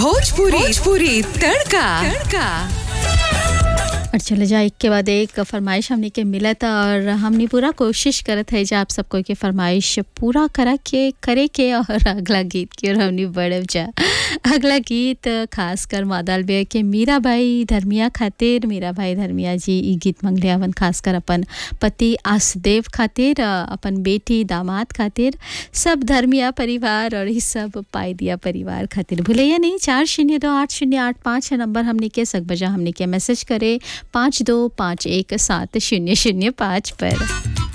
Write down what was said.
भोजपुरी भोजपुरी तड़का तड़का और चले जा एक के बाद एक फरमाइश हमने के मिला था और हमने पूरा कोशिश करत है जा आप सबको के फरमाइश पूरा करा के करे के और अगला गीत की और हमने बढ़ब जा अगला गीत खास कर मादाल बे के मीरा भाई धर्मिया खातिर मीरा भाई धर्मिया जी ई गीत मंगले हवन खास कर अपन पति आसदेव खातिर अपन बेटी दामाद खातिर सब धर्मिया परिवार और ई सब पाई दिया परिवार खातिर भूलैया नहीं चार शून्य दो आठ शून्य आठ पाँच नंबर हमने के सक बजा हमने के मैसेज करे पाँच दो पाँच एक सात शून्य शून्य पाँच पर